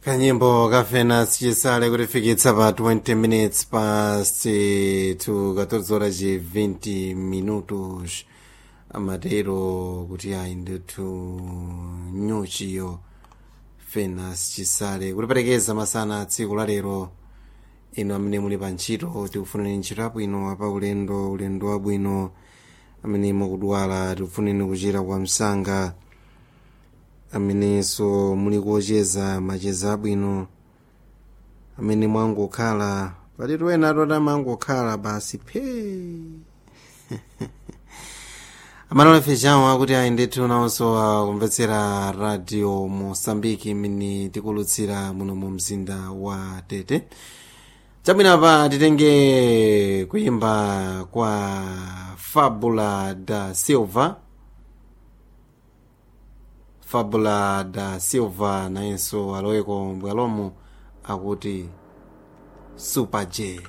kanyimbo kafena sichisale kutifikitsa pa 20 minutes past 2 14 horas e 20 minutos amatero kuti ayi ndithu nyuchiyo fena sichisale kutiperekeza masana tsiku la lero ino amene muli pa ntchito tikufuneni ntchito yabwino apa ulendo ulendo wabwino amene mukudwala tikufuneni kuchira kwa msanga amenenso muli kuocheza macheza abwino amene mwangokhala palitu ena atoti amangokhala basi phe amalola fechawo akuti ayi ndithu nawonso akumvetsera radio mosambiki imene tikulutsira muno mu mzinda wa tete chabwinapa titenge kuyimba kwa fabula da silva fabula da silva nayenso aloweko mbwalomo akuti super j